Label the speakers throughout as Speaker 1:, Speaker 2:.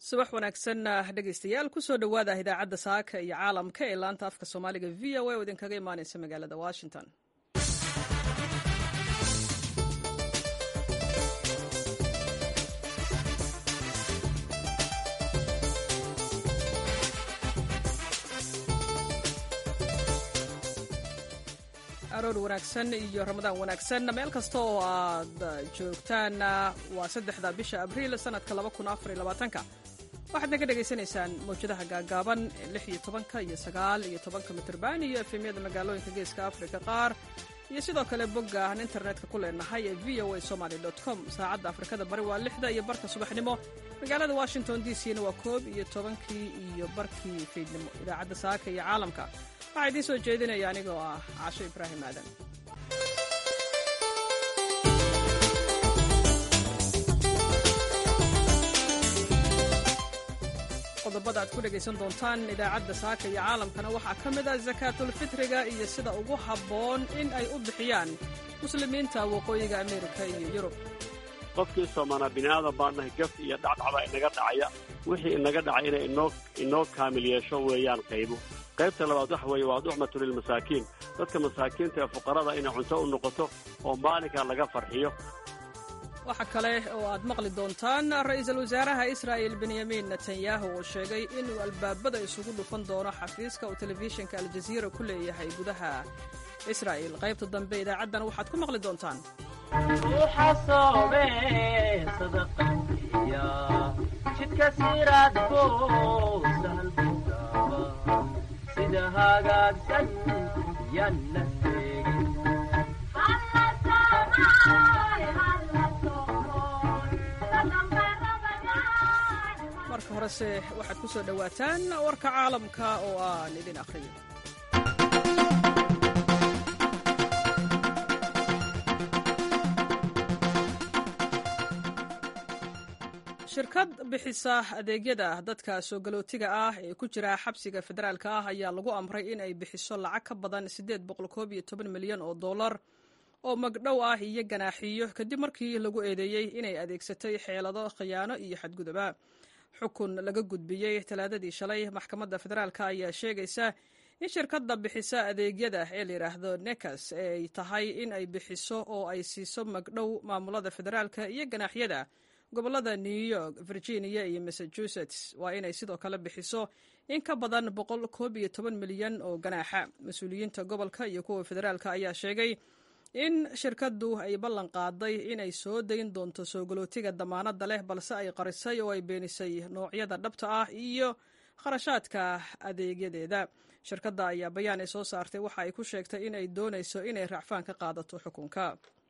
Speaker 1: subax wanaagsan dhegaystayaal kusoo dhowaada idaacadda saaka iyo caalamka ee laanta afka soomaaliga v o a oo idinkaga imaaneysa magaalada washington aroor wanaagsan iyo ramadaan wanaagsan meel kasta oo aad joogtaan waa saddexda bisha abriil sanadka waxaad naga dhegaysanaysaan mawjadaha gaagaaban ee lix iyo tobanka iyo sagaal iyo tobanka mitrban iyo efemyada magaalooyinka geeska afrika qaar iyo sidoo kale bogga aan internetka ku leenahay ee v o a somaly com saacadda afrikada bari waa lixda iyo barka subaxnimo magaalada washington d c na waa koob iyo tobankii iyo barkii fiidnimo idaacadda saaka iyo caalamka waxaa idiin soo jeedinaya anigoo ah casho ibraahim aadan qodobada aad ku dhegaysan doontaan idaacadda saaka iyo caalamkana waxaa ka mid ah sakaatulfitriga iyo sida ugu habboon in ay u bixiyaan muslimiinta waqooyiga ameerika iyo yurub
Speaker 2: qofkii soomaanaa bini'aadan baa nahay gaf iyo dhacdhacba inaga dhacaya wixii inaga dhacay inay inoo inoo kaamil yeesho weeyaan qaybo qaybta labaad waxa weeye waa duxmatu lilmasaakiin dadka masaakiinta ee fuqarada inay cunto u noqoto oo maalinkaa laga farxiyo
Speaker 1: waxaa kale oo aad maqli doontaan ra'iisul wasaaraha israa'il benyamin netanyahu oo sheegay inuu albaabada isugu dhufan doono xafiiska uu telefishinka aljaziira ku leeyahay gudaha israa'il qaybta dambe idaacaddana waxaad ku maqli doontaan
Speaker 3: jidka siraadko sida hagaagsan yanna
Speaker 1: marka horese waxaad ku soo dhowaataan warka caalamka oo aan idin akhriyo shirkad bixisa adeegyada dadka soo galootiga ah ee ku jira xabsiga federaalka ah ayaa lagu amray in ay bixiso lacag ka badan milyan oo dollar oo magdhow ah iyo ganaaxiyo kadib markii lagu eedeeyey inay adeegsatay xeelado khiyaano iyo xadguduba xukun laga gudbiyey talaadadii shalay maxkamadda federaalk ayaa sheegaysa in shirkadda bixisa adeegyada ee layidhaahdo nekas ay tahay in ay bixiso oo ay siiso magdhow maamulada federaalka iyo ganaaxyada gobolada new york virginia iyo massachusetts waa inay sidoo kale bixiso in ka badan milyan oo ganaaxa mas-uuliyiinta gobolka iyo kuwa federaalka ayaa sheegay in shirkaddu ay ballan qaaday inay soo dayn doonto soo galootiga damaanadda leh balse ay qarisay oo ay beenisay noocyada dhabta ah iyo kharashaadka adeegyadeeda shirkadda ayaa bayaan ay soo saartay waxa ay ku sheegtay inay doonayso inay racfaan ka qaadato xukunka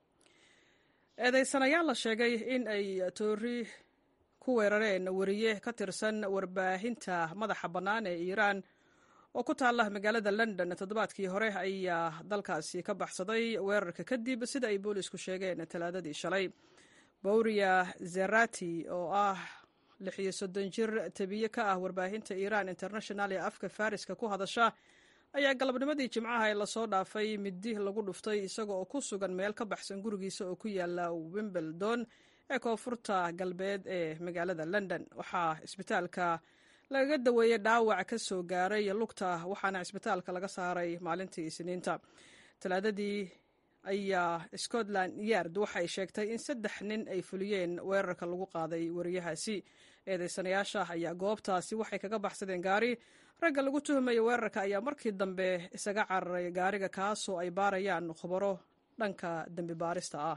Speaker 1: eedaysanayaal la sheegay in ay toori ku weerareen wariye ka tirsan warbaahinta madaxa bannaan ee iiraan oo ku taalla magaalada london toddobaadkii hore ayaa dalkaasi ka baxsaday weerarka kadib sida ay boolisku sheegeen talaadadii shalay bowria zerati oo ah lixiyo soddon jir tabiye ka ah warbaahinta iiraan international ee afka fariska ku hadasha ayaa galabnimadii jimcaha ee lasoo dhaafay midi lagu dhuftay isaga oo ku sugan meel ka baxsan gurigiisa oo ku yaala wimbledon ee koonfurta galbeed ee magaalada london waxaa isbitaalka lagaga daweeyey dhaawac ka soo gaaray lugta waxaana cisbitaalka laga saaray maalintii isniinta talaadadii ayaa scotland yard waxay sheegtay in saddex nin ay fuliyeen weerarka lagu qaaday wariyahaasi eedaysanayaasha ayaa goobtaasi waxay kaga baxsadeen gaari ragga lagu tuhmaya weerarka ayaa markii dambe isaga cararay gaariga kaasoo ay baarayaan khubaro dhanka dembi baarista ah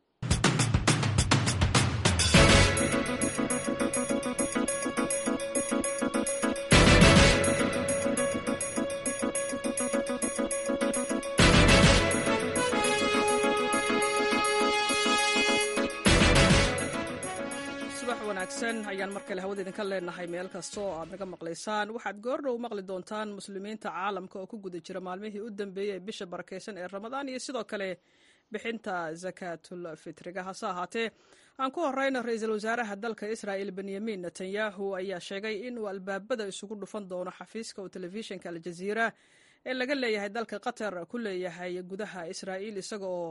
Speaker 1: wanaagsan ayaan mar kale hawada idinka leenahay meel kasta oo aad naga maqlaysaan waxaad goordhow maqli doontaan muslimiinta caalamka oo ku guda jira maalmihii u dambeeyey ee bisha barakeysan ee ramadaan iyo sidoo kale bixinta zakaatul fitriga hase ahaatee aan ku horeyno ra-iisul wasaaraha dalka israa'il benyamin netanyahu ayaa sheegay inuu albaabada isugu dhufan doono xafiiska uu telefishinka aljaziira ee laga leeyahay dalka qatar ku leeyahay gudaha israa'iil isaga oo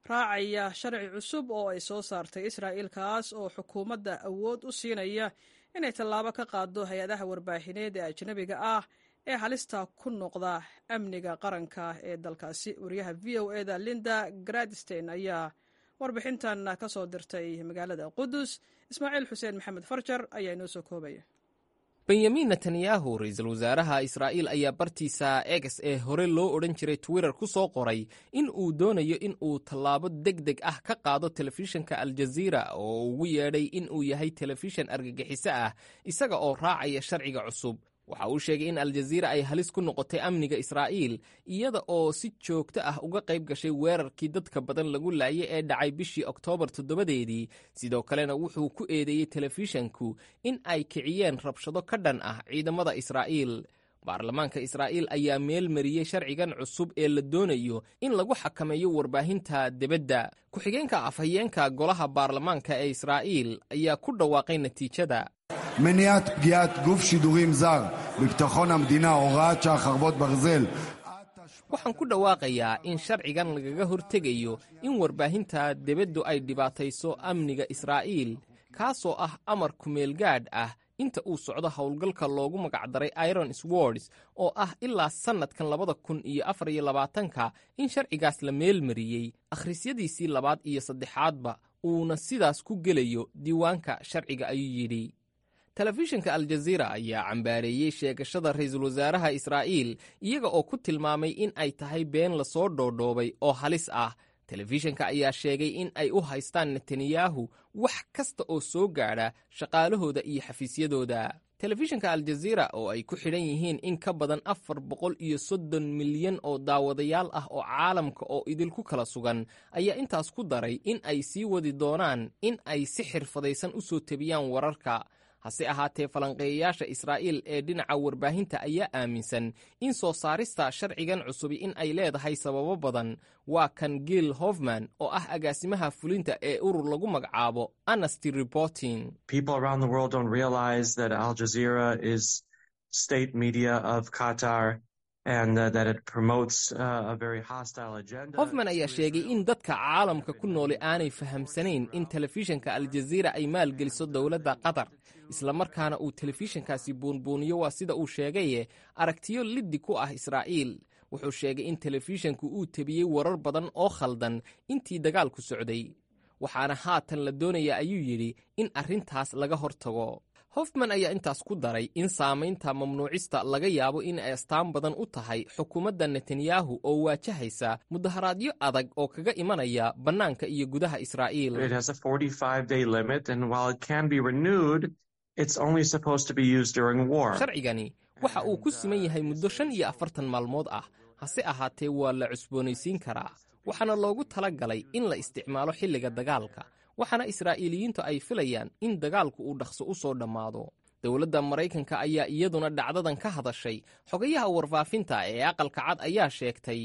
Speaker 1: raacaya sharci cusub oo ay soo saartay israa'iil kaas oo xukuumadda awood u siinaya inay tallaabo ka qaado hay-adaha warbaahineed ee ajnabiga ah ee halista ku noqda amniga qaranka ee dalkaasi wariyaha v o eda linda gradstein ayaa warbixintan ka soo dirtay magaalada qudus ismaaciil xuseen maxamed farjar ayaa inoo soo koobaya
Speaker 4: benyamin netanyahu ra-iisul wasaaraha israa'iil ayaa bartiisa egs ee hore loo odhan jiray twitter ku soo qoray in uu doonayo in uu tallaabo deg deg ah ka qaado telefishinka aljaziira oo ugu yeedhay in uu yahay telefishan argagixiso ah isaga oo raacaya sharciga cusub waxa uu sheegay in aljaziira ay halis ku noqotay amniga israa'iil iyada oo si joogto ah uga qayb gashay weerarkii dadka badan lagu laayay ee dhacay bishii oktoobar toddobadeedii sidoo kalena wuxuu ku eedeeyey telefishanku in ay kiciyeen rabshado ka dhan ah ciidamada israa'iil baarlamaanka israa'iil ayaa meel mariyey sharcigan cusub ee la doonayo in lagu xakameeyo warbaahinta debadda ku-xigeenka afhayeenka golaha baarlamaanka ee israa'iil ayaa ku dhawaaqay natiijada
Speaker 5: מניעת פגיעת גוף שידורים זר בביטחון המדינה הוראת שעה חרבות ברזל
Speaker 4: waxaan ku dhawaaqayaa in sharcigan lagaga hortegayo in warbaahinta debaddu ay dhibaatayso amniga israa'iil kaasoo ah amar kumeelgaadh ah inta uu socdo howlgalka loogu magacdaray iron swords oo ah ilaa sannadkan labada kun iyo afar iyo labaatanka in sharcigaas la meel mariyey akhrisyadiisii labaad iyo saddexaadba uuna sidaas ku gelayo diiwaanka sharciga ayuu yidhi telefishinka aljaziira ayaa cambaareeyey sheegashada ra-iisul wasaaraha israa'iil iyaga oo ku tilmaamay in ay tahay been lasoo dhoodhoobay oo halis ah telefishinka ayaa sheegay in ay u haystaan netanyahu wax kasta oo soo gaadha shaqaalahooda iyo xafiisyadooda telefishinka aljaziira oo ay ku xidhan yihiin in ka badan afar boqol iyo soddon milyan oo daawadayaal ah oo caalamka oo idinku kala sugan ayaa intaas ku daray in ay sii wadi doonaan in ay si xirfadaysan u soo tebiyaan wararka hase ahaatee falanqeeyayaasha israa'iil ee dhinaca warbaahinta ayaa aaminsan in soo saarista sharcigan cusubi in ay leedahay sababo badan waa kan gil hofman oo ah agaasimaha fulinta ee urur lagu magacaabo anasty reporting hofman ayaa sheegay in dadka caalamka ku nooli aanay fahamsanayn in telefishinka aljaziira ay maalgeliso dowladda qatar islamarkaana uu telefishinkaasi buunbuuniyo waa sida uu sheegaye aragtiyo liddi ku ah israa'iil wuxuu sheegay in telefishinku uu tebiyey warar badan oo khaldan intii dagaalku socday waxaana haatan la doonaya ayuu yidhi in arrintaas laga hortago hofman ayaa intaas ku daray in saamaynta mamnuucista laga yaabo in ay astaan badan u tahay xukuumadda netanyahu oo waajahaysa mudaharaadyo adag oo kaga imanaya bannaanka iyo gudaha israa'iil sharcigani waxa uu ku siman yahay muddo shan iyo afartan maalmood ah hase ahaatee waa la cusboonaysiin karaa waxaana loogu tala galay in la isticmaalo xilliga dagaalka waxaana israa'iiliyiintu ay filayaan in dagaalku uu dhaqso u soo dhammaado dowladda maraykanka ayaa iyaduna dhacdadan ka hadashay xogayaha warfaafinta ee aqalka cad ayaa sheegtay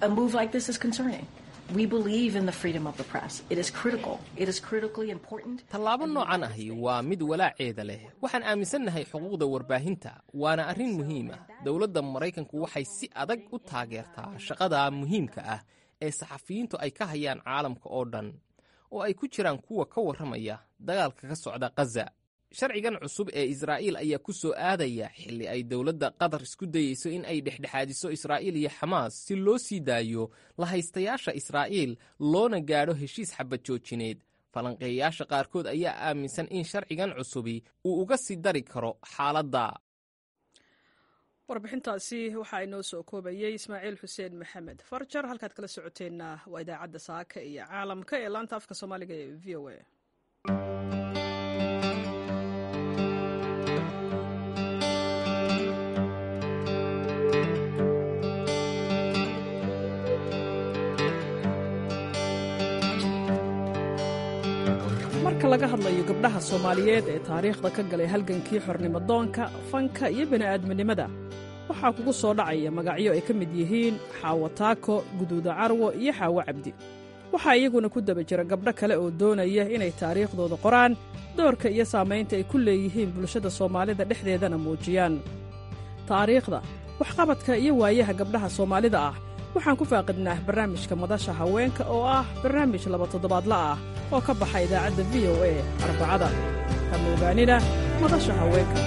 Speaker 4: tallaabo noocan ahi waa mid walaaceeda leh waxaan aaminsannahay xuquuqda warbaahinta waana arrin muhiim ah dowladda maraykanku waxay si adag u taageertaa shaqada muhiimka ah ee saxafiyiintu ay ka hayaan caalamka oo dhan oo ay ku jiraan kuwa ka warramaya dagaalka ka socda khaza sharcigan cusub ee israa'iil ayaa ku soo aadaya xilli ay dowladda qatar isku dayeyso in ay dhexdhexaadiso israa'iil iyo xamaas si loo sii daayo la haystayaasha israa'iil loona gaadho heshiis xabad joojineed falanqeeyayaasha qaarkood ayaa aaminsan in sharcigan cusubi uu uga sii dari karo xaaladda
Speaker 1: warbixintaasi waxaa inoo soo koobayey ismaaciil xuseen maxamed farjar halkaad kala socoteenna waa idaacadda saaka iyo caalamka ee laanta afka soomaaliga ee v o a marka laga hadlayo gabdhaha soomaaliyeed ee taariikhda ka galay halgankii xornimodoonka fanka iyo bini'aadminimada waxaa kugu soo dhacaya magacyo ay ka mid yihiin xaawo taako guduuda carwo iyo xaawo cabdi waxaa iyaguna ku daba jira gabdho kale oo doonaya inay taariikhdooda qoraan doorka iyo saamaynta ay ku leeyihiin bulshada soomaalida dhexdeedana muujiyaan taariikhda waxqabadka iyo waayaha gabdhaha soomaalida ah waxaan ku faaqidnaa barnaamijka madasha haweenka oo ah barnaamij laba toddobaadla ah oo ka baxa idaacadda v o a arbacada kama ogaanina madasha haweenka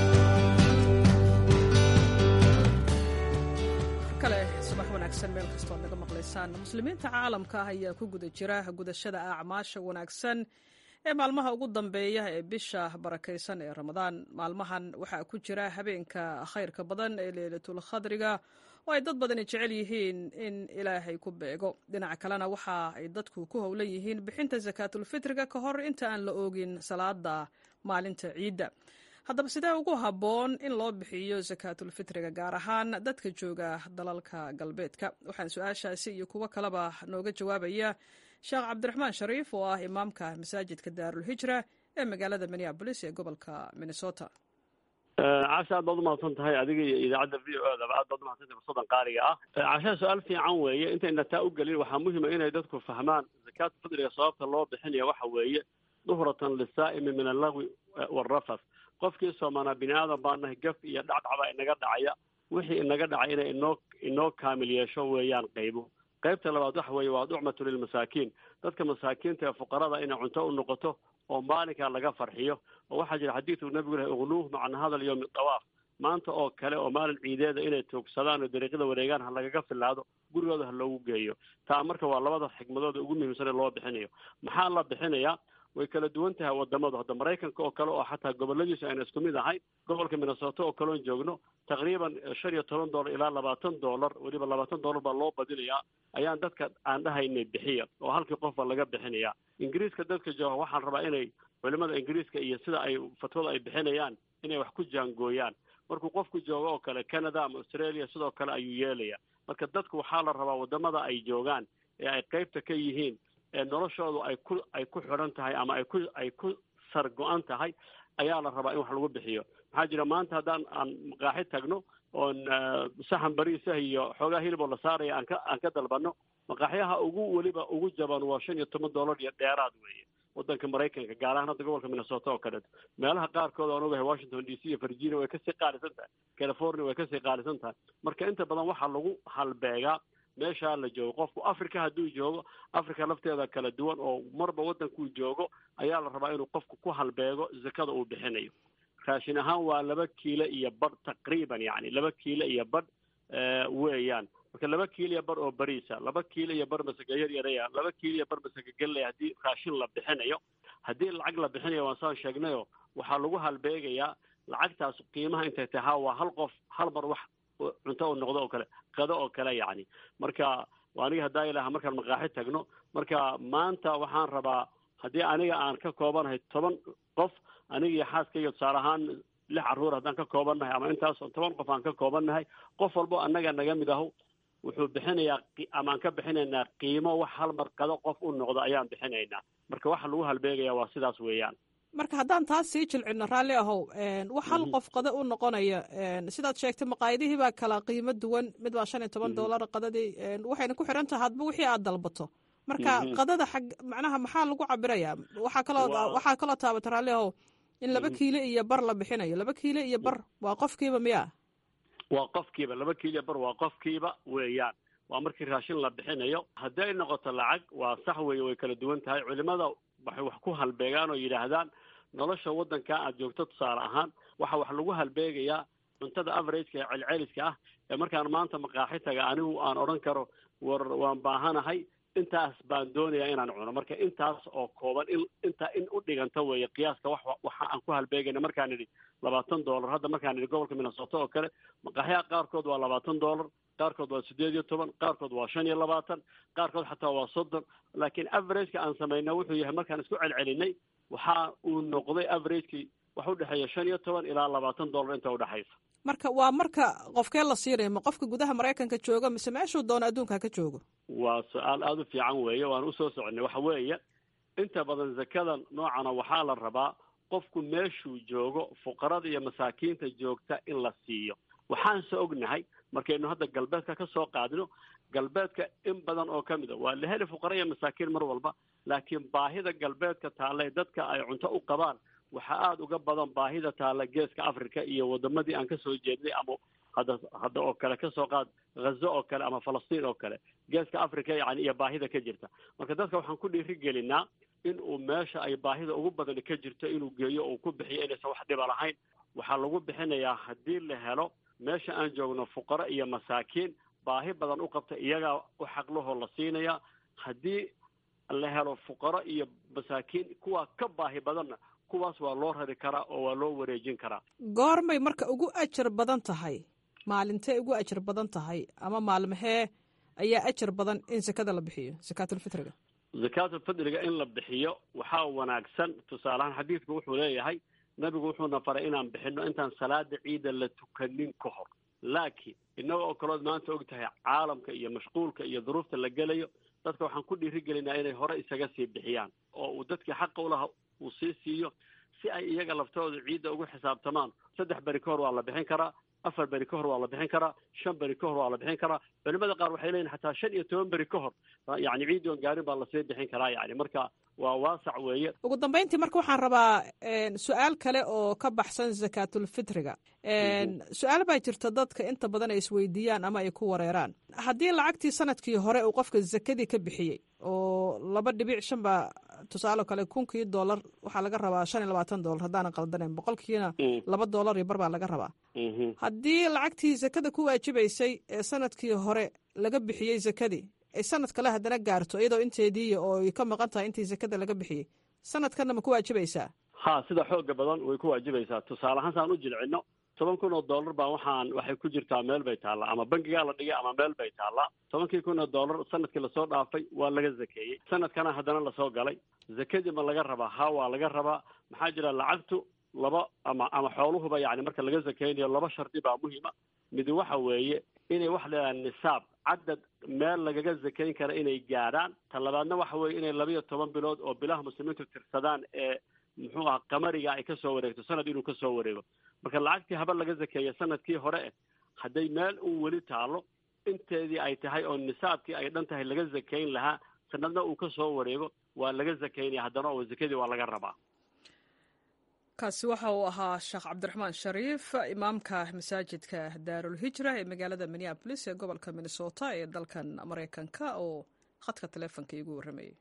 Speaker 1: kale subax wanaagsan meel kastoo ad naga maqlaysaan muslimiinta caalamka ah ayaa ku guda jira gudashada acmaasha wanaagsan ee maalmaha ugu dambeeya ee bisha barakaysan ee ramadaan maalmahan waxaa ku jira habeenka khayrka badan ee leylatul khadriga oo ay dad badani jecel yihiin in ilaahay ku beego dhinaca kalena waxa ay dadku ku howlan yihiin bixinta sakaatulfitriga ka hor inta aan la oogin salaada maalinta ciidda haddaba sidee ugu habboon in loo bixiyo sakaatulfitriga gaar ahaan dadka jooga dalalka galbeedka waxaan su-aashaasi iyo kuwo kaleba nooga jawaabaya sheekh cabdiraxmaan shariif oo ah imaamka masaajidka daarulhijra ee magaalada minneabolis ee gobolka minnesota
Speaker 2: casha aad baad umahadsan tahay adiga iyo idaacadda v o edaba aad baad umahadsantahay fursadan qaaliga ah cashaa su-aal fiican weeye intayna taa u gelin waxaa muhima inay dadku fahmaan zakaatu fidriga sababta loo bixinaya waxa weeye duhratan lisaa'imi min allagwi waalrafas qofkii soomaanaa bini aadan baa nahay gaf iyo dhacdhacbaa inaga dhacaya wixii inaga dhacay inay inoo inoo kaamil yeesho weeyaan qaybo qaybta labaad waxa weeye waa ducmatu lilmasaakiin dadka masaakiinta ee fuqarada inay cunto u noqoto oo maalinkaa laga farxiyo oo waxaa jira xadiidku nabigu lahay uqnuuh macna hadal yowmi dawaaf maanta oo kale oo maalin ciideeda inay toogsadaan oo dariiqyada wareegaan ha lagaga filaado gurigooda ha loogu geeyo taa marka waa labada xigmadooda ugu muhiimsan ee loo bixinayo maxaa la bixinayaa way kala duwan tahay wadamadu hadda maraykanka oo kale oo xataa goboladiisu ayna isku mid ahayn gobolka minnesota oo kaleon joogno taqriiban shan iyo toban dollar ilaa labaatan dollar weliba labaatan dollar baa loo badinayaa ayaan dadka aan dhahaynay bixiya oo halkii qofba laga bixinayaa ingiriiska dadka jooga waxaan rabaa inay culimada ingiriiska iyo sida ay fatwada ay bixinayaan inay wax ku jaangooyaan markuu qofku joogo oo kale canada ama australia sidoo kale ayuu yeelaya marka dadku waxaa la rabaa wadamada ay joogaan ee ay qaybta ka yihiin ee noloshoodu ay ku ay ku xidhan tahay ama ay ku ay ku sar go-an tahay ayaa la rabaa in wax lagu bixiyo maxaa jira maanta haddaan aan maqaaxi tagno oon saxan bariisah iyo xoogaa hiliboo la saaraya aan ka aan ka dalbano maqaaxyaha ugu weliba ugu jaban waa shan iyo toban dollar iyo dheeraad weeye wadanka maraykanka gaar ahaan hadda gobolka minnesota oo kaleeto meelaha qaarkood aan ogahay washington d c iyo virginia way kasii qaalisan tahay california way kasii qaalisan tahay marka inta badan waxaa lagu halbeegaa meeshaa la joogo qofku africa hadduu joogo africa lafteeda kala duwan oo marba waddankuu joogo ayaa la rabaa inuu qofku ku halbeego zakada uu bixinayo raashin ahaan waa laba kiilo iyo badh taqriiban yacni laba kiilo iyo badh weeyaan marka laba kiilo iyo badh oo bariisa laba kiilo iyo badh masaka yar yaraya laba kiilo iyo badh masaka gelley haddii raashin la bixinayo haddii lacag la bixinayo waan saan sheegnayo waxaa lagu halbeegayaa lacagtaas qiimaha intay tahaa waa hal qof hal mar wax cunto u noqdo oo kale qado oo kale yacni marka aniga haddaa ilaha markaan maqaaxi tagno marka maanta waxaan rabaa haddii aniga aan ka koobanahay toban qof aniga iyo xaaskayga tusaale ahaan lix carruur haddaan ka koobannahay ama intaas toban qof aan ka koobannahay qof walbo annaga naga mid aho wuxuu bixinayaa ama aan ka bixinaynaa qiimo wax hal mar qado qof u noqdo ayaan bixinaynaa marka waxa lagu halbeegaya waa sidaas weeyaan
Speaker 1: marka haddaan taas sii jilcino raalli ahow wax hal qof qada u noqonaya sidaad sheegtay maqaayadihii baa kala qiimo duwan mid baa shan iyo toban dollar qadadii waxayna ku xiran tahay hadba wixii aad dalbato marka qadada xag macnaha maxaa lagu cabirayaa waxaa kaloo waxaa kaloo taabata raalli ahow in laba kiilo iyo bar la bixinayo laba kiilo iyo bar waa qofkiiba miya
Speaker 2: waa qofkiiba laba kiilo iyo bar waa qofkiiba weeyaan waa markii raashin la bixinayo haddii ay noqoto lacag waa sax weeye way kala duwan tahay culimada waxay wax ku halbeegaan oo yidhaahdaan nolosha waddankaa aad joogto tusaale ahaan waxa wax lagu halbeegayaa cuntada averageka ee celceliska ah ee markaan maanta maqaaxi taga anigu aan odhan karo war waan baahanahay intaas baan doonayaa inaan cuno marka intaas oo kooban in intaa in u dhiganta weeye qiyaaska wax waxa aan ku halbeegayna markaan idhi labaatan dollar hadda markaan idhi gobolka minnesota oo kale maqaaxyaha qaarkood waa labaatan dollar qaarkood waa siddeed iyo toban qaarkood waa shan iyo labaatan qaarkood xataa waa soddon laakiin averageka aan samayna wuxuu yahay markaan isku celcelinay waxa uu noqday averagekii wax u dhexeeya shan iyo toban ilaa labaatan dollar inta udhexaysa
Speaker 1: marka waa marka qofkee la siinayo ma qofka gudaha maraykanka jooga mise meeshuu doono adduunka ka joogo
Speaker 2: waa su-aal aada u fiican weeye waan usoo soconay waxa weeye inta badan zakada noocana waxaa la rabaa qofku meeshuu joogo fuqarada iyo masaakiinta joogta in la siiyo waxaanse ognahay markaynu hadda galbeedka ka soo qaadino galbeedka in badan oo ka mid a waa la heli fuqara iyo masaakiin mar walba laakiin baahida galbeedka taalla dadka ay cunto u qabaan waxaa aada uga badan baahida taalla geeska africa iyo wadamadii aan kasoo jeednay ama hadda hadda oo kale kasoo qaad ghazo oo kale ama falastiin oo kale geeska africa yani iyo baahida ka jirta marka dadka waxaan ku dhiiri gelinaa in uu meesha ay baahida ugu badani ka jirto inuu geeyo uu ku bixiyo inaysan wax dhiba lahayn waxaa lagu bixinayaa haddii la helo meesha aan joogno fuqaro iyo masaakiin baahi badan u qabta iyagaa u xaqlahoo la siinaya haddii la helo fuqaro iyo masaakiin kuwaa ka baahi badanna kuwaas waa loo rari karaa oo waa loo wareejin karaa
Speaker 1: goormay marka ugu ajar badan tahay maalintee ugu ajar badan tahay ama maalmahee ayaa ajar badan in sekada la bixiyo sakaatulfitriga
Speaker 2: zakaatulfidriga in la bixiyo waxaa wanaagsan tusaaleahaan xadiidku wuxuu leeyahay nabigu wuxuuna faray inaan bixino intaan salaada ciida la tukanin ka hor laakiin innaga oo kalood maanta og tahay caalamka iyo mashquulka iyo duruufta la gelayo dadka waxaan ku dhiirigelinaa inay hore isaga sii bixiyaan oo uu dadkii xaqa ulaha uu sii siiyo si ay iyaga laftooda ciidda ugu xisaabtamaan saddex beri ka hor waa la bixin karaa afar beri ka hor waa la bixin karaa shan beri ka hor waa la bixin karaa culimada qaar waxay leeyihin xataa shan iyo toban beri ka hor yani ciidii oon gaarin baa lasii bixin karaa yani marka waa waasac weeye
Speaker 1: ugu dambeyntii marka waxaan rabaa su-aal kale oo ka baxsan zakaatulfitriga su-aal baa jirta dadka inta badan ay isweydiiyaan ama ay ku wareeraan haddii lacagtii sanadkii hore uu qofka zakadii ka bixiyey oo laba dhibic shan baa tusaale kale kunkii dollar waxaa laga rabaa shan iyo labaatan dollar haddaanan qaldaneyn boqolkiina laba dollar iyo bar baa laga rabaa haddii lacagtii zakada ku waajibaysay ee sanadkii hore laga bixiyey zakadii ay sanad kale haddana gaarto iyadoo inteedii oo ay ka maqan tahay intii zakada laga bixiyey sanadkanna ma ku waajibaysaa
Speaker 2: ha sida xooga badan way ku waajibaysaa tusaale ahaan saan u jilcino toban kun oo dollar baa waxaan waxay ku jirtaa meel bay taallaa ama bangigaa la dhigay ama meel bay taallaa tobankii kun oo dollar sanadkii lasoo dhaafay waa laga zakeeyey sanadkana haddana lasoo galay zakadii ma laga rabaa ha waa laga rabaa maxaa jira lacagtu laba ama ama xooluhuba yani marka laga zakeynayo laba shardi baa muhiima midi waxa weeye inay wax leedahay nisaab cadad meel lagaga zakeyn kara inay gaadhaan ta labaadna waxa weeye inay labiyo toban bilood oo bilaha muslimiintu tirsadaan ee muxuu aha qamariga ay kasoo wareegto sanad inuu kasoo wareego marka lacagtii haba laga zakeeya sanadkii hore eh hadday meel uu weli taalo inteedii ay tahay oo nisaabkii ay dhan tahay laga zakeyn lahaa sanadna uu kasoo wareego waa laga zakeynaya haddana oo zakadii waa laga rabaa
Speaker 1: kaasi waxa uu ahaa sheekh cabdiraxmaan shariif imaamka masaajidka daarulhijra ee magaalada minneabolis ee gobolka minnesota ee dalkan maraykanka oo khadka taleefonka iigu warramayay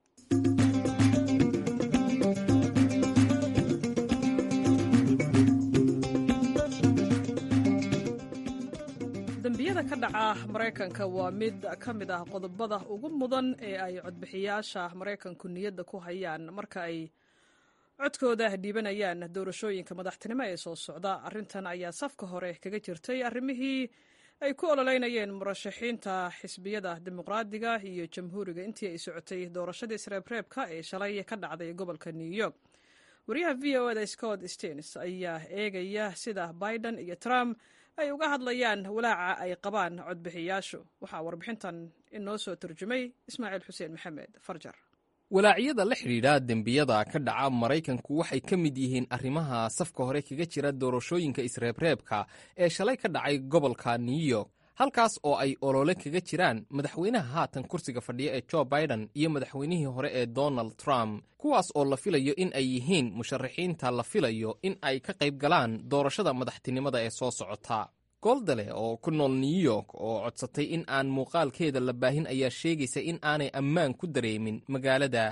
Speaker 1: dembiyada ka dhaca maraykanka waa mid ka mid ah qodobada ugu mudan ee ay codbixiyaasha maraykanku niyadda ku hayaan marka ay codkooda dhiibanayaan doorashooyinka madaxtinimo ee soo socda arrintan ayaa safka hore kaga jirtay arrimihii ay ku ololeynayeen murashaxiinta xisbiyada dimuqraadiga iyo jamhuuriga intii ay socotay doorashadii sreebreebka ee shalay ka dhacday gobolka new york wariyaha v o eda scott stens ayaa eegaya sida biden iyo trump ay uga hadlayaan walaaca ay qabaan codbixiyaashu waxaa warbixintan inoo soo turjumay ismaaciil xuseen maxamed farjar
Speaker 4: walaacyada la xidhiidha dembiyada ka dhaca maraykanku waxay ka mid yihiin arrimaha safka hore kaga jira doorashooyinka isreebreebka ee shalay ka dhacay gobolka new york halkaas oo ay olole kaga jiraan madaxweynaha haatan kursiga fadhiya ee jo biden iyo madaxweynihii hore ee donald trump kuwaas oo la filayo in ay yihiin musharaxiinta la filayo in ay ka qayb galaan doorashada madaxtinimada ee soo socota gooldale oo ku nool new york oo codsatay in aan muuqaalkeeda la baahin ayaa sheegaysa in aanay ammaan ku dareemin magaalada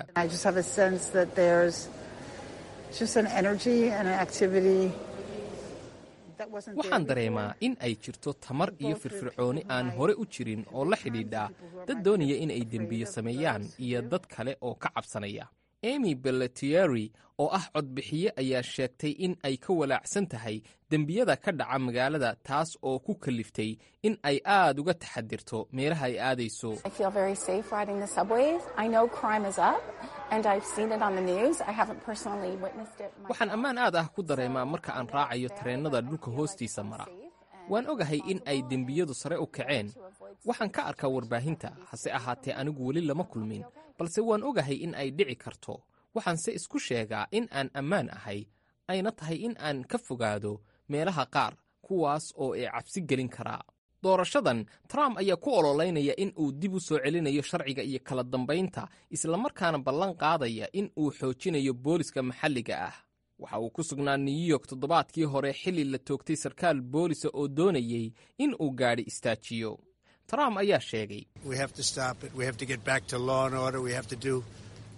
Speaker 4: waxaan dareemaa in ay jirto tamar iyo firfircooni aan hore u jirin oo la xidhiidha dad doonaya in ay dembiyo sameeyaan iyo dad kale oo ka cabsanaya emy belletieri oo ah codbixiye ayaa sheegtay in ay ka walaacsan tahay dembiyada ka dhaca magaalada taas oo ku kaliftay in ay aad uga taxadirto meelaha ay aadayso waxaan ammaan aad ah ku dareemaa marka aan raacayo tareennada dhulka hoostiisa mara waan ogahay in ay dembiyadu sare u kaceen waxaan ka arkaa warbaahinta hase ahaatee anigu weli lama kulmin balse waan ogahay in ay dhici karto waxaanse isku sheegaa in aan ammaan ahay ayna tahay in aan ka fogaado meelaha qaar kuwaas oo ay cabsi gelin karaa doorashadan trump ayaa ku ololeynaya in uu dib u soo celinayo sharciga iyo kala dambaynta islamarkaana ballan qaadaya in uu xoojinayo booliska maxalliga ah waxa uu ku sugnaa new york toddobaadkii hore xilli la toogtay sarkaal boolisa oo doonayey in uu gaadhi istaajiyo trump ayaa sheegay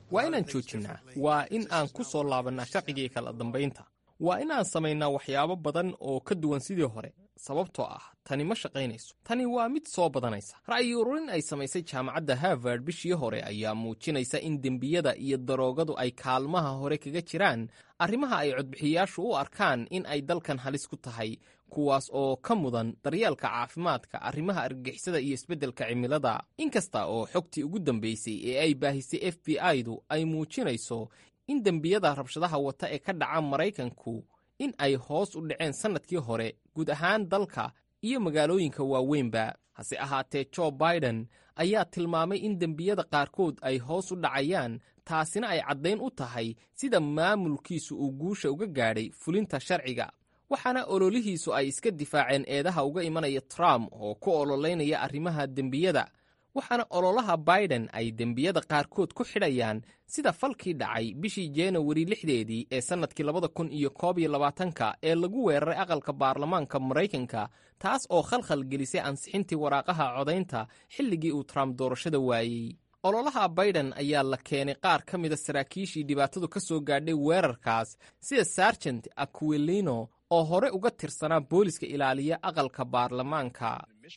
Speaker 4: waa inaan joojinnaa waa in aan ku soo laabannaa sharcigii kala dambaynta waa in aan samaynaa waxyaabo badan oo ka duwan sidii hore sababtoo ah tani ma shaqaynayso tani waa mid soo badanaysa ra'yi ururin ay samaysay jaamacadda harvard bishii hore ayaa muujinaysa in dembiyada iyo daroogadu ay kaalmaha hore kaga jiraan arrimaha ay codbixiyayaashu u arkaan in ay dalkan halis ku tahay kuwaas oo ka mudan daryeelka caafimaadka arrimaha argagixisada iyo isbeddelka cimilada inkasta oo xogtii ugu dambaysay ee ay baahisay f b i-du ay muujinayso in dembiyada rabshadaha wata ee ka dhaca maraykanku in ay hoos u dhaceen sannadkii hore guud ahaan dalka iyo magaalooyinka waaweynba hase ahaatee jo biden ayaa tilmaamay in dembiyada qaarkood ay hoos u dhacayaan taasina ay caddayn u tahay sida maamulkiisu uu guusha uga gaadhay fulinta sharciga waxaana ololihiisu ay iska difaaceen eedaha uga imanaya trump oo ku ololaynaya arrimaha dembiyada waxaana ololaha biden ay dembiyada qaarkood ku xidhayaan sida falkii dhacay bishii janawari lixdeedii ee sannadkii labada kun iyo koob iyo labaatanka ee lagu weeraray aqalka baarlamaanka maraykanka taas oo khalkhal gelisay ansixintii waraaqaha codaynta xilligii uu trump doorashada waayey ololaha biden ayaa la keenay qaar ka mida saraakiishii dhibaatadu ka soo gaadhay weerarkaas sida sargent aquilino oo hore uga tirsanaa booliska ilaaliya aqalka baarlamaanka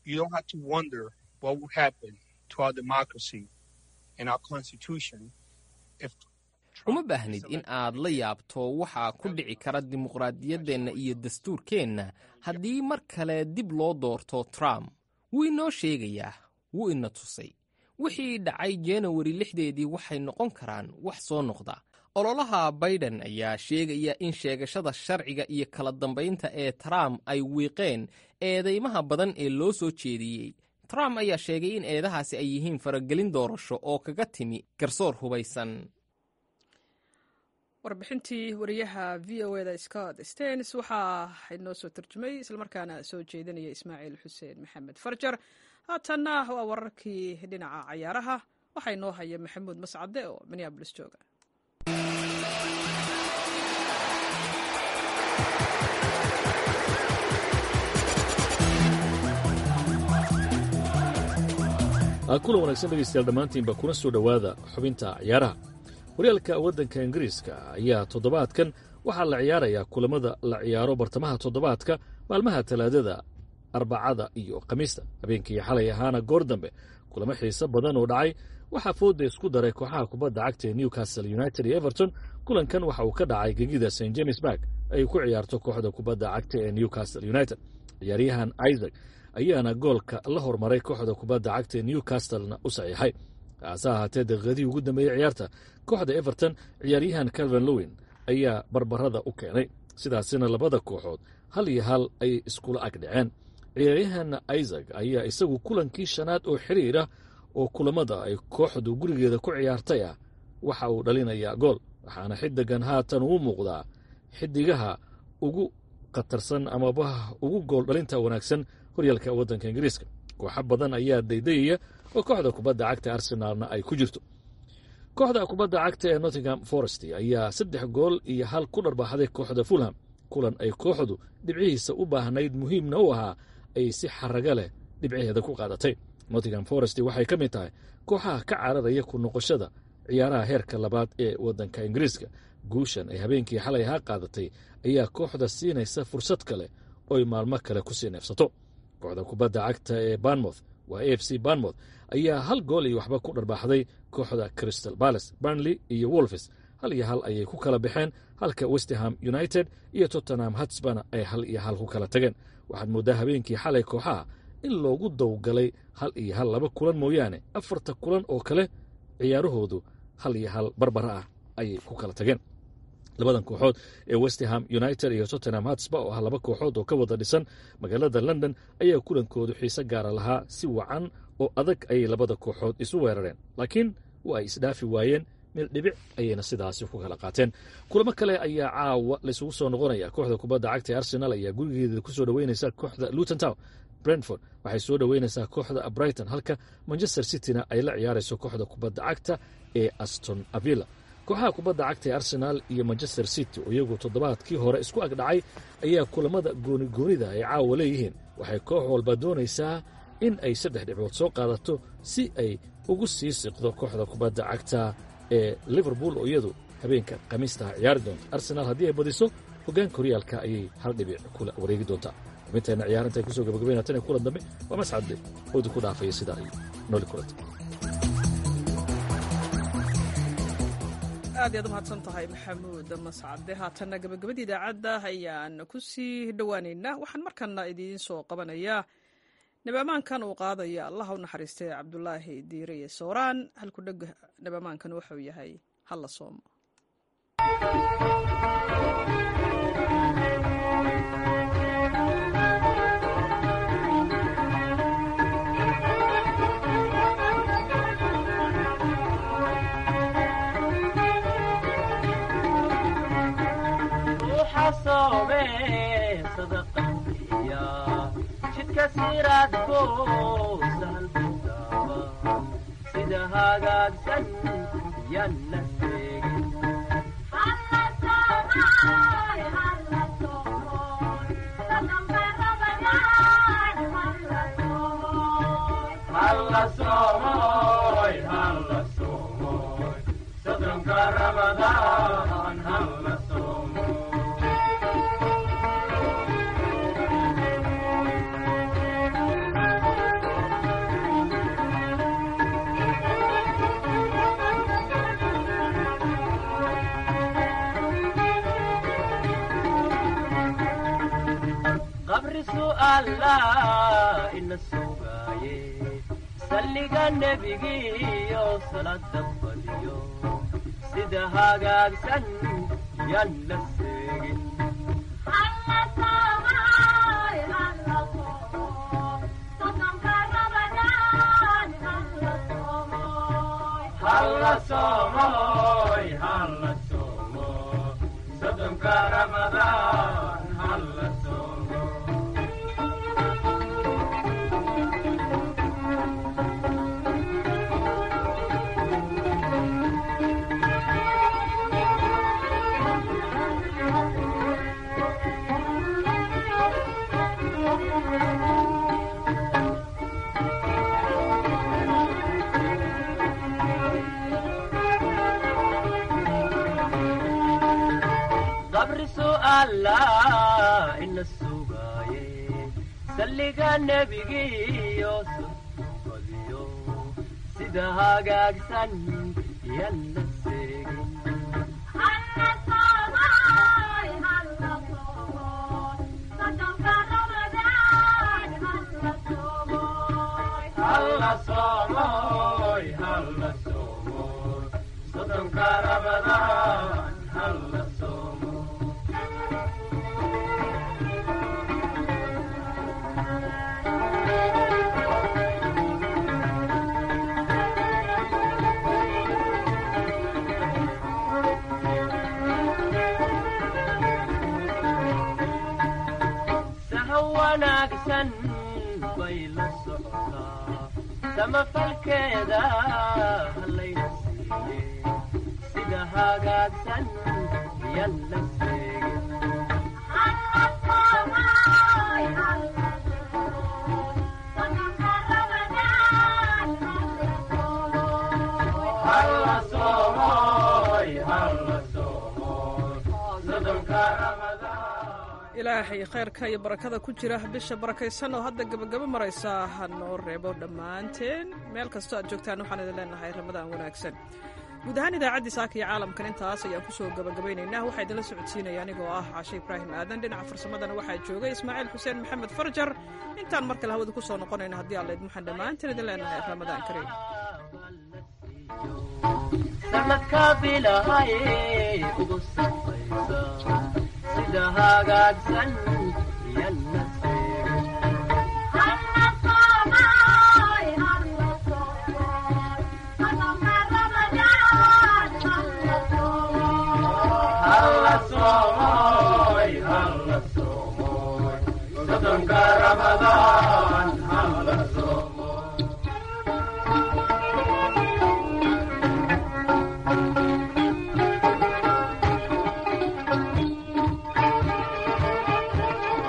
Speaker 4: uma baahnid in aad la yaabto waxaa ku dhici kara dimuqraadiyaddeenna iyo dastuurkeenna haddii mar kale dib loo doorto trump wuu inoo sheegayaa wuu ina tusay wixii dhacay janawari lixdeedii waxay noqon karaan wax soo noqda ololaha biden ayaa sheegaya in sheegashada sharciga iyo kala dambaynta ee trump ay wiiqeen eedeymaha badan ee loo soo jeediyey trump ayaa sheegay in eedahaasi ay yihiin faragelin doorasho oo kaga timi garsoor hubaysan
Speaker 1: warbixintii wariyaha v o eda scott stens waxaa inoo soo tarjumay islamarkaana soo jeedinaya ismaaciil xuseen maxamed farjar haatanna waa wararkii dhinaca cayaaraha waxaa inoo haya maxamuud mascade oo minneabolis jooga
Speaker 6: kulan wanaagsan dhegaystayaal dhammaantiinba kuna soo dhowaada xubinta ciyaaraha horyaalka waddanka ingiriiska ayaa toddobaadkan waxaa la ciyaarayaa kulamada la ciyaaro bartamaha toddobaadka maalmaha talaadada arbacada iyo khamiista habeenkii xalay ahaana goor dambe kulamo xiise badan oo dhacay waxaa fooda isku daray kooxaha kubadda cagta ee newcastle united iyo everton kulankan waxa uu ka dhacay gegida st james bark ay ku ciyaarto kooxda kubadda cagta ee newcastle united ciyaaryahan isaac ayaana goolka la hormaray kooxda kubadda cagta ee newcastlena u saxiixay hase ahaatee daqiiqadihii ugu dambeeyey ciyaarta kooxda everton ciyaaryahan calvin lowin ayaa barbarada u keenay sidaasina labada kooxood hal iyo hal ay iskula ag dhaceen ciyaaryahan isaac ayaa isagu kulankii shanaad oo xiriira oo kulamada ay kooxdu gurigeeda ku ciyaartay ah waxa uu dhalinayaa gool waxaana xidigan haatan uu muuqdaa xidigaha ugu khatarsan amaba ugu gool dhalinta wanaagsan horyaalka waddanka ingiriiska kooxo badan ayaa daydayaya oo kooxda kubadda cagta arsenaalna ay ku jirto kooxda kubadda cagta ee nottingham forest ayaa saddex gool iyo hal ku dharbaaxday kooxda fulham kulan ay kooxdu dhibcihiisa u baahnayd muhiimna u ahaa ay si xaraga leh dhibcaheeda ku qaadatay nottingham forest waxay ka mid tahay kooxaha ka cararaya ku noqoshada ciyaaraha heerka labaad ee waddanka ingiriiska guushan ay habeenkii xalay ahaa qaadatay ayaa kooxda siinaysa fursad kale ooy maalmo kale ku sii neefsato kooxda kubadda cagta ee banmouth waa a f c banmouth ayaa hal gool iyo waxba ku dharbaaxday kooxda crystal balace burnley iyo wolfes hal iyo hal ayay ku kala baxeen halka westerham united iyo tottenham hatsbana ay hal iyo hal ku kala tageen waxaad mooddaa habeenkii xalay kooxaha in loogu dawgalay hal iyo hal laba kulan mooyaane afarta kulan oo kale ciyaarahoodu hal iyo hal barbara ah ayay ku kala tageen labadan kooxood ee westerham united iyo tottenham hatsba oo ah laba kooxood oo ka wada dhisan magaalada london ayaa kulankoodu xiise gaara lahaa si wacan oo adag ayay labada kooxood isu weerareen laakiin waa ay isdhaafi waayeen meel dhibic ayayna sidaasi ku kala qaateen kulamo kale ayaa caawa laysugu soo noqonaya kooxda kubadda cagta ee arsenal ayaa gurigeeda ku soo dhoweynaysa kooxda luton town brentford waxay soo dhoweynaysaa kooxda brighton halka manchester cityna ay la ciyaarayso kooxda kubadda cagta ee aston avilla kooxaha kubadda cagta ee arsenaal iyo manchester city oo iyagu toddobaadkii hore isku ag dhacay ayaa kulamada goonigoonida ay caawa leeyihiin waxay koox walba doonaysaa in ay saddex dhibcood soo qaadato si ay ugu sii siqdo kooxda kubadda cagta ee liverpool oo iyadu habeenka khamiistaha ciyaari doonta arsenaal haddii ay badiso hoggaanka horyaalka ayay hal dhibic kula wareegi doontaa xubinteenna ciyaaranta ay kusoo gabagabayna tan iyo kulan dambe waa mascadde howdi ku dhaafaya sidaa iyo nooli kulanta
Speaker 1: aad iyaad u mahadsan tahay maxamuud mascade haatanna gabagabadii idaacadda ayaan ku sii dhowaaneynaa waxaan markana idiin soo qabanayaa nabamaankan uu qaadaya allaha u naxariistay cabdulaahi diireye sooraan halku dheg nabamaankan wuxuu yahay halla soomo
Speaker 3: jidka siraadko sahal budaaba sida hagaagsan yanna seegin halla soomoy halla soomoy soddonka ramadaan halla soomoy qabri su'aala ina sugaaye salliga nebigiyo salada badiyo sida hagaagsan yanna seegin halla soomoy halla soomo soddonka ramadaan halla soomo qabri su'aala ina sugaaye salliga nebigiyo sodbadiyo sida hagaagsan yanna seegin halla soomoy halla soomoy soddonka ramadaan halla soomoy saha wanaagsan bay la socotaa samafalkeeda hallayna siiye sida hagaagsan yanna seegin halla soomoy halla soomoy soddonka ramadaan
Speaker 1: ilaahay khayrka iyo barakada ku jira bisha barakaysan oo hadda gebagabo maraysa ha noo reebo dhammaanteen meel kastoo aad joogtaan waxaan idin leenahay ramadaan wanaagsan guud ahaan idaacaddii saaka iyo caalamkan intaas ayaan ku soo gabagabaynaynaa waxaa idinla socodsiinaya anigoo ah caashe ibraahim aadan dhinaca farsamadana waxaa joogay ismaaciil xuseen maxamed farjar intaan mar kale hawada ku soo noqonayna haddii alla idin waxaan dhammaanteen idin leenahay ramadaan kariim
Speaker 3: sanadka bilahay ugu safaysa sida hagaagsan yanna seegin halla soomoy halla soomoy soddonka ramadaan